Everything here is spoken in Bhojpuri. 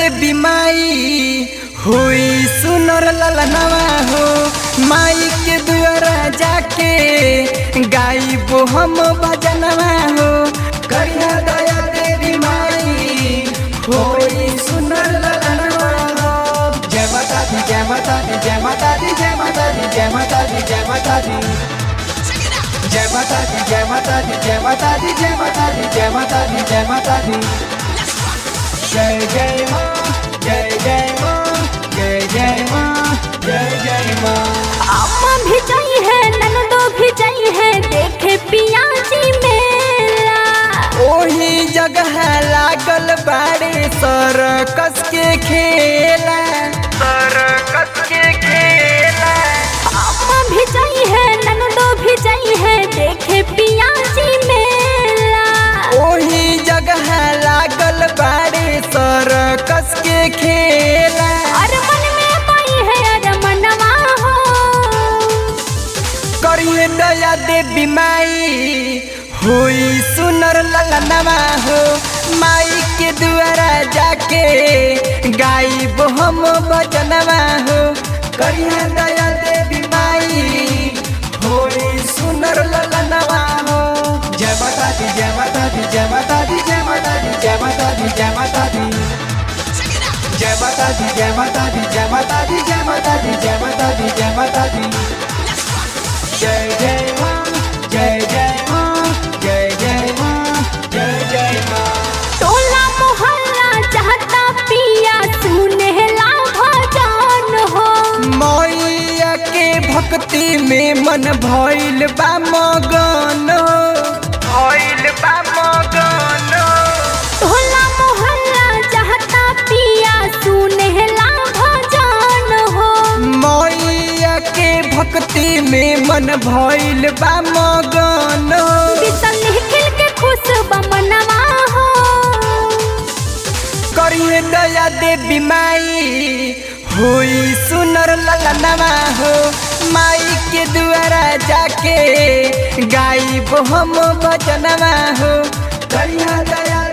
देवी माई हुई सुनर ललनवा हो माई के दुआरा जाके गाइबो हम भजनवा हो करिया दया देवी माई हुई सुनर ललनवा हो जय माता दी जय माता दी जय माता दी जय माता दी जय माता दी जय माता दी जय माता दी जय माता दी जय माता दी जय माता दी जय माता दी जय माता दी जय जय माँ जय जय माँ जय जय माँ जय जय माँ अम्मा भी जाई है ननदो भी जाई है देखे पिया जी मेला ओही जगह लागल बाड़े सरकस के खेला सरकस के खेला अम्मा भी जाई है ननदो भी जाई है देखे पिया जी मेला ओही जगह लागल बाड़े सरकस के खेला और मन में पाई है अर मनवा हो करिए दया देवी माई हुई सुनर ललनवा हो माई के दुआरा जाके गाइब हम भजनवा हो करिए दया देवी माई हुई सुनर ललनवा हो जय माता दी जय माता दी जय माता दी जय माता दी जय माता दी जय माता दी जय माता दी जय माता दी जय माता दी जय माता दी जय माता दी जय माता दी जय जय माँ जय जय माँ जय जय माँ जय जय माँ टोला मोहल्ला चाहता पिया सुनेला भजन हो मैया के भक्ति में मन भइल बा मगन भइल बा मगन टोला मोहल्ला चाहता पिया सुनेला भजन हो मैया के भक्ति में मन भइल बा मगन बिसल निखिल के खुश बमनवा हो करिए दया देवी माई हुई सुनर ललनवा हो माई के दुआरा जाके गाइब हम भजनवा हो करिया दया